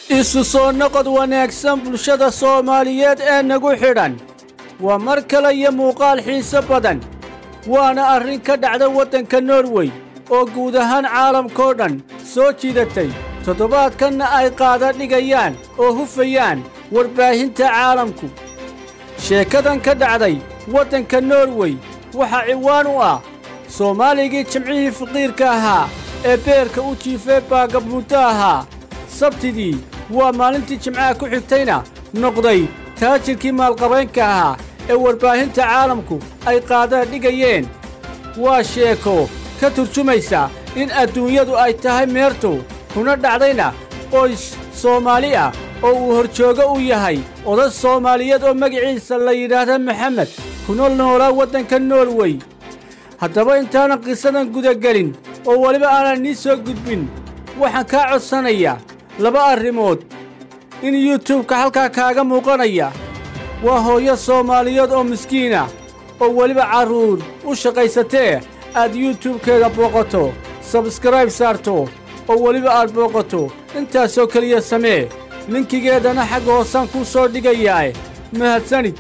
isu soo noqod wanaagsan bulshada soomaaliyeed ee nagu xidhan waa mar kale iyo muuqaal xiise badan waana arrin ka dhacda waddanka norwey oo guud ahaan caalamkao dhan soo jiidatay toddobaadkanna ay qaada dhigayaan oo hufayaan warbaahinta caalamku sheekadan ka dhacday waddanka norwey waxaa ciwaan u ah soomaaligii jimcihii faqiirka ahaa ee beerka u jiifay baagabmuddo ahaa sabtidii waa maalintii jimcaha ku xigtayna noqday taajirkii maalqabaynka ahaa ee warbaahinta caalamku ay qaadaan dhigayeen waa sheeko ka turjumaysa in adduunyadu ay tahay meertu kuna dhacdayna qoys soomaali ah oo uu horjoogo u yahay oday soomaaliyeed oo magaciisa la yidhaahda maxamed kuna noolaa waddanka norwey haddaba intaanan qisadan gudagelin oo weliba aanan nii soo gudbin waxaan kaa codsanayaa laba arrimood in yutubka halkaa kaaga muuqanaya waa hooyo soomaaliyeed oo miskiinah oo weliba carruur u shaqaysatee aad yutubkeeda booqato sabskrayb saarto oo weliba aad booqato intaasoo keliya samee linkigeedana xagga hoosaan kuu soo dhigayaae mahadsanid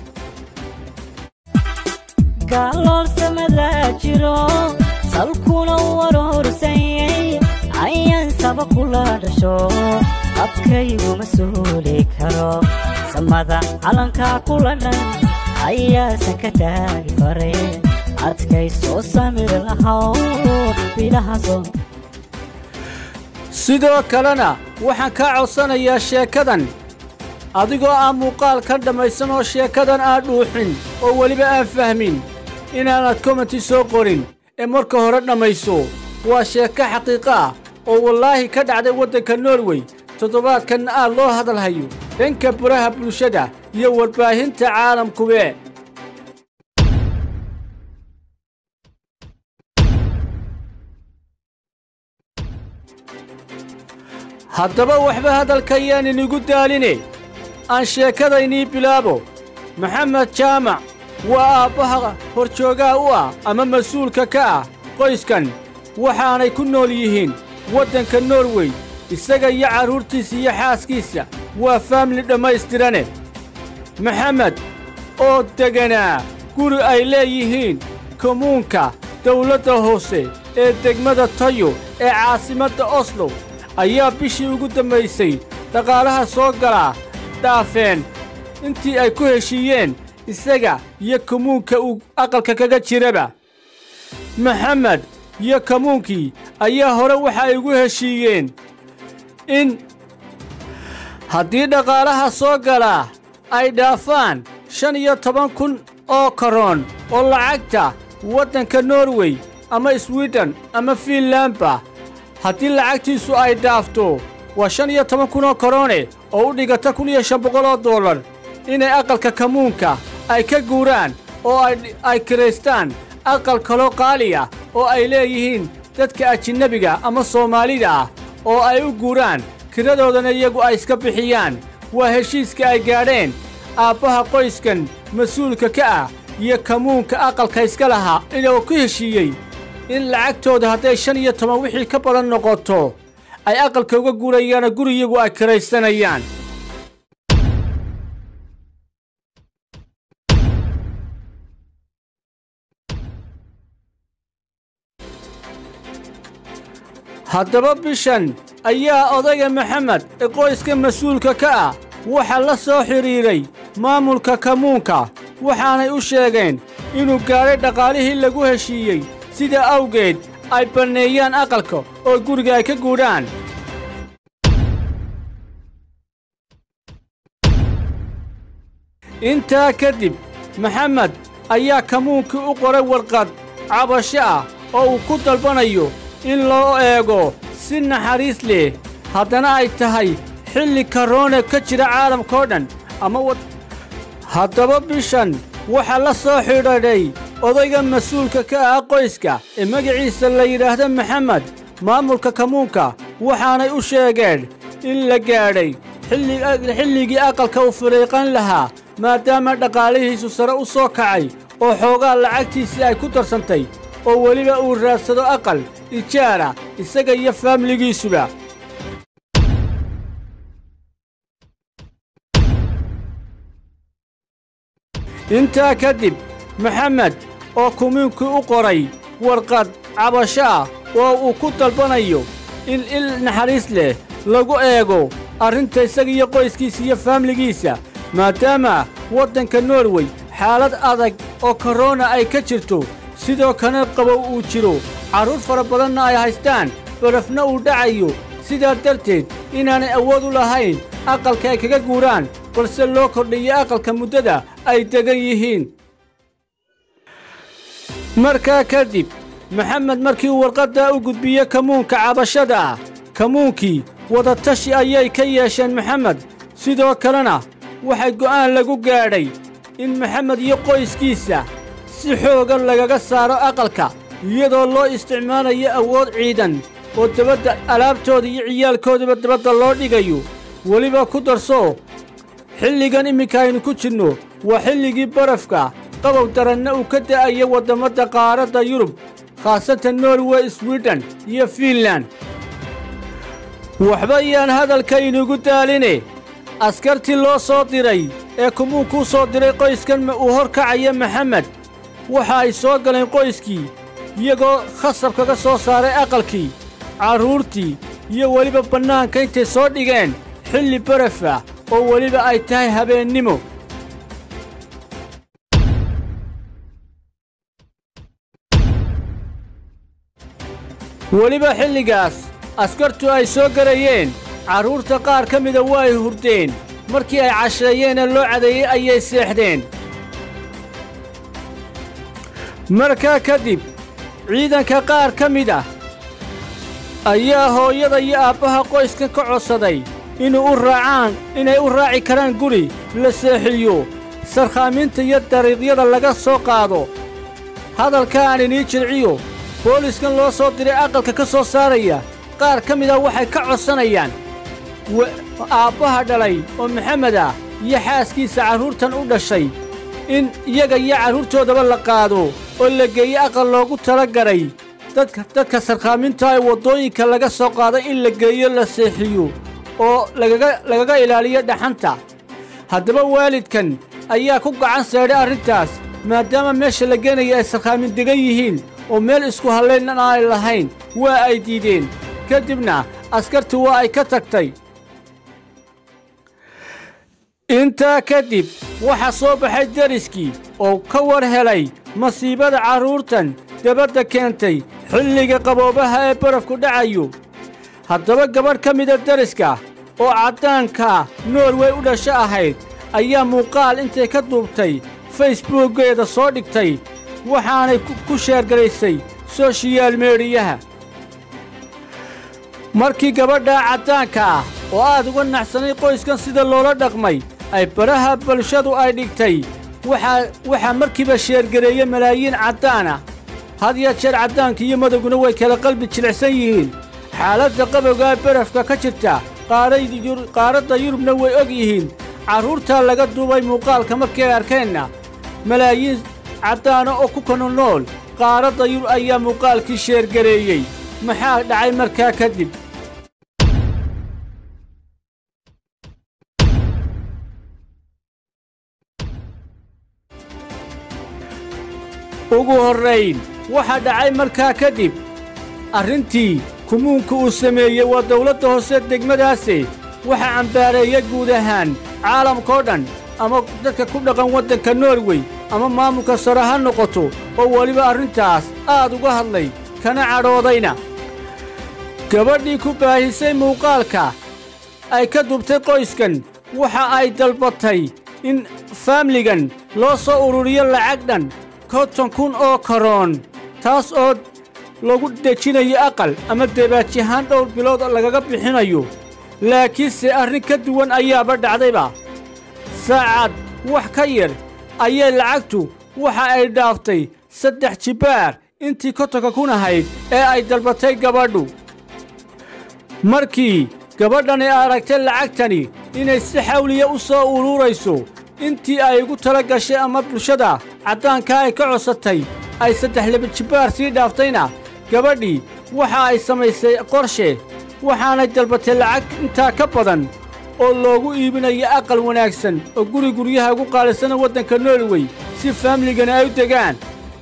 gaaloolsamadaa jiro salkuna warorsanyay ayaan saba kula dhasho abkayguma suuli karo samada calankaa kula dhan ayaasan ka taagi fare adkay soo samir lahaw bilahaso sidoo kalena waxaan kaa codsanayaa sheekadan adigoo aan muuqaalkan dhammaysan oo sheekadan aan dhuuxin oo weliba aan fahmin inaanad komenti soo qorin ee marka hore dhammayso waa sheeko xaqiiqo ah oo wallaahi ka dhacday waddanka norwey toddobaadkanna aad loo hadalhayo dhanka buraha bulshada iyo warbaahinta caalamkube haddaba waxba hadalkayaan inigu daaline aan sheekadaynii bilaabo maxamed jaamac waa aabbaha horjoogaha u ah ama mas-uulka ka ah qoyskan waxaanay ku nool yihiin waddanka norwey isaga iyo carruurtiisa iyo xaaskiisa waa faamili dhammaystirane maxamed oo deganaa guri ay leeyihiin kommuunka dawladda hoose ee degmada tayo ee caasimadda oslo ayaa bishii ugu dambaysay dhaqaalaha soo galaa dhaafeen intii ay ku heshiiyeen isaga iyo kommuunka uu aqalka kaga jiraba maxamed iyo kommuunkii ayaa hore waxa ay ugu heshiiyeen in haddii dhaqaalaha soo galaa ay dhaafaan shan iyo toban kun oo karoon oo lacagta waddanka norwey ama swiden ama fiinlandba haddii lacagtiisu ay dhaafto waa shan iyo toban kun oo karoone oo u dhigata kun iyo shan boqol oo dollar inay aqalka kamuunka ay ka guuraan oo ay kiraystaan aqal kaloo qaali ah oo ay leeyihiin dadka ajinnebiga ama soomaalida ah oo ay u guuraan kiradoodana iyagu ay iska bixiyaan waa heshiiska ay gaadheen aabbaha qoyskan mas-uulka ka ah iyo kamuunka aqalka iska lahaa inuu ku heshiiyey in lacagtooda hadday shan iyo toban wixii ka badan noqoto ay aqalka uga guurayaana guriyagu ay kiraysanayaan haddaba bishan ayaa odayga maxamed ee qoyska mas-uulka ka ah waxaa la soo xidhiidhay maamulka kamuunka waxaanay u sheegeen inuu gaadhay dhaqaalihii lagu heshiiyey sida awgeed ay banneeyaan aqalka oo guriga ay ka guudhaan intaa kadib maxamed ayaa kamuunkii u qoray warqad cabasho ah oo uu ku dalbanayo in loo eego si naxariis leh haddana ay tahay xilli karoone ka jira caalamkao dhan ama haddaba bishan waxaa la soo xidhadhay odayga mas-uulka ka ah qoyska ee magaciisa la yidhaahda maxamed maamulka kamuunka waxaanay u sheegeen in la gaadhay xilligii aqalka u fariiqan lahaa maadaama dhaqaalihiisu sare u soo kacay oo xoogaa lacagtiisii ay ku darsantay oo weliba uu raadsado aqal ijaara isaga iyo faamiligiisuba intaa kadib maxamed oo kumiinkii u qoray warqad cabasho ah oo uu ku dalbanayo in il naxariis leh lagu eego arrinta isaga iyo qoyskiisa iyo faamligiisa maadaama waddanka norwey xaalad adag oo korona ay ka jirto sidoo kana qabow uu jiro carruur fara badanna ay haystaan barafna uu dhacayo sidaa darteed inaanay awood u lahayn aqalka ay kaga guuraan balse loo kordhiyo aqalka muddada ay degan yihiin markaa kadib maxamed markii uu warqaddaa u gudbiye kamuunka cabashada ah kamuunkii wadatashi ayay ka yeesheen maxamed sidoo kalena waxay go'aan lagu gaadhay in maxamed iyo qoyskiisa si xoogan lagaga saaro aqalka iyadoo loo isticmaalayo awood ciidan oo dabadda alaabtooda iyo ciyaalkoodaba dabadda loo dhigayo weliba ku darso xilligan imminka aynu ku jirno waa xilligii barafka qabow daranna uu ka da'ayo waddammada qaaradda yurub khaasatan norway swiden iyo fiinlan waxba yaan hadalkaynugu daaline askartii loo soo diray ee kumuunkuu soo diray qoyskan uu hor kacaya maxamed waxa ay soo galeen qoyskii iyagoo khasab kaga soo saaray aqalkii carruurtii iyo weliba bannaanka intay soo dhigeen xilli baraf ah oo weliba ay tahay habeennimo weliba xilligaas askartu ay soo garayeen carruurta qaar ka mida waa ay hurdeen markii ay casheeyeenee loo cadeeyey ayay seexdeen markaa kadib ciidanka qaar ka mid ah ayaa hooyada iyo aabbaha qoyskan ka codsaday inuu u raacaan inay u raaci karaan guri la seexiyo sarkhaaminta iyo dariiqyada laga soo qaado hadalka aan inii jilciyo booliskan loo soo diray aqalka ka soo saaraya qaar ka mid ah waxay ka codsanayaan aabbaha dhalay oo maxamed ah iyo xaaskiisa carruurtan u dhashay in iyaga iyo carruurtoodaba la qaado oo la geeyo aqal loogu tala garay dadka dadka sarkhaaminta ee waddooyinka laga soo qaaday in la geeyo la seexiyo oo lagaga lagaga ilaaliyo dhaxanta haddaba waalidkan ayaa ku gacan seedhay arrintaas maadaama meesha la geenaya ay sarkhaamin degan yihiin oo meel isku hallaynna aanay lahayn waa ay diideen ka dibna askarti waa ay ka tagtay intaa kadib waxaa soo baxay deriskii oo ka war helay masiibada carruurtan dabadda keentay xilliga qaboobaha ee barafku dhacayo haddaba gabadh ka mida deriska oo caddaanka norway u dhasho ahayd ayaa muuqaal intay ka duubtay facebuukgeeda soo dhigtay waxaanay ku sheergaraysay soshiyaal meediyaha markii gabadhaa caddaanka ah oo aad uga naxsanay qoyskan sida loola dhaqmay ay baraha bulshadu ay dhigtay waxaa markiiba sheergareeye malaayiin caddaan ah had ya jeer caddaanka iyo madowguna way kala qalbi jilicsan yihiin xaaladda qabowgaa barafka ka jirta qaaradda yurubna way og yihiin carruurtaa laga duubay muuqaalka markii ay arkeenna malaayiin caddaana oo ku kana nool qaaradda yurub ayaa muuqaalkii sheergareeyey maxaa dhacay markaa kadib ugu horrayn waxaa dhacay markaa kadib arrintii kumuunka uu sameeyey waa dawladda hoose degmadaase waxaa cambaareeya guud ahaan caalamkao dhan ama dadka ku dhaqan waddanka norwey ama maamulka sare ha noqoto oo weliba arrintaas aad uga hadlay kana cadhoodayna gabadhii ku baahisay muuqaalka ay ka dubtay qoyskan waxa ay dalbatay in faamligan loo soo ururiyo lacag dhan konton kun oo karoon taas oo lagu dejinayo aqal ama debaajihaan dhowr bilood lagaga bixinayo laakiinse arrin ka duwan ayaaba dhacdayba saacad wax ka yar ayay lacagtu waxa ay dhaaftay saddex jibbaar intii kontonka kun ahayd ee ay dalbatay gabadhu markii gabadhani aragtay lacagtani inay si xawliya u soo uruurayso intii ay ugu tala gashay ama bulshada caddaankaa ay ka codsatay ay saddex laba jibbaar sii dhaaftayna gabadhii waxa ay samaysay qorshe waxaanay dalbatay lacag intaa ka badan oo loogu iibinayo aqal wanaagsan oo guri guryaha ugu qaalisana waddanka norway si faamligana ay u degaan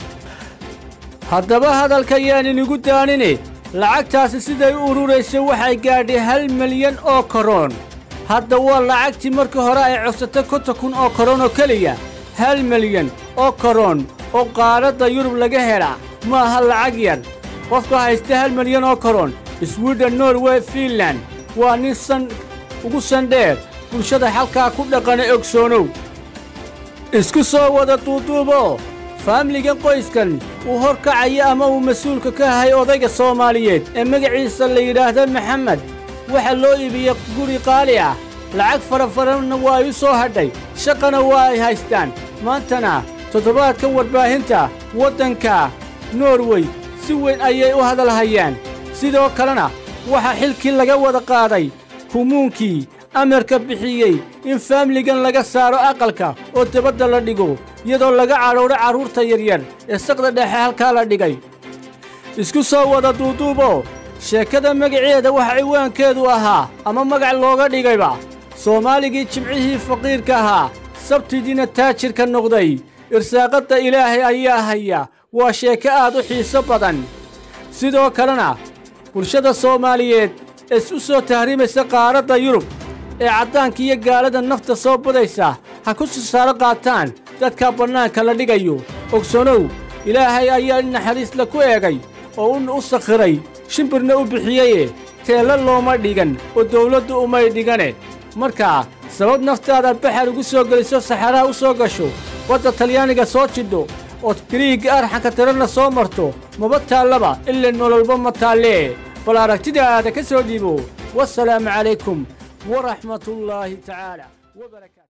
haddaba hadalka yaan inigu daanine lacagtaasi siday u ururaysa waxay gaadhay hal milyan oo koroon hadda waa lacagtii markii hore ay codsatay konta kun oo koroon oo keliya hal milyan oo koroon oo qaaradda yurub laga helaa ma aha lacag yar qofka haysta hal milyan oo koroon swiden norway fiinland waa nin san ugu sandheer bulshada halkaa ku dhaqana ogsoonow isku soo wada duuduuboo faamligan qoyskan uu horkacaya ama uu mas-uulka ka ahay odayga soomaaliyeed ee magaciisa la yidhaahda maxamed waxaa loo iibiyey guri qaali ah lacag farafaranna waa ay u soo hadhay shaqana waa ay haystaan maantana toddobaadkan warbaahinta waddanka norway si weyn ayay u hadalhayaan sidoo kalena waxaa xilkii laga wada qaaday kumuunkii amarka bixiyey in faamligan laga saaro aqalka oo dabadda la dhigo iyadoo laga cadhowdho carruurta yaryar ee saqda dhexe halkaa la dhigay isku soo wada duuduuboo sheekada magaceeda waxa ciwaankeedu ahaa ama magac looga dhigayba soomaaligii jimcihii faqiirka ahaa sabtidiina taajirka noqday irsaaqadda ilaahay ayaa haya waa sheeko aad u xiiso badan sidoo kalena bulshada soomaaliyeed ee u soo tahriimaysa qaaradda yurub ee caddaanka iyo gaalada nafta soo badaysa ha ku sisaaro qaataan dadka bannaanka la dhigayo ogsanow ilaahay ayaa naxariisla ku eegay oo u sakhiray shimbirna u bixiyeye teella looma dhigan oo dawladdu umay dhigane markaa sabab naftaada baxar ugu soo geliso saxaraha u soo gasho wadda talyaaniga soo jidho ood gariigga arxanka tirana soo marto maba taallaba ila nololba ma taallee bal aragtidaada ka soo dhiibo wasalaamu calaykum waraxmatullaahi tacaala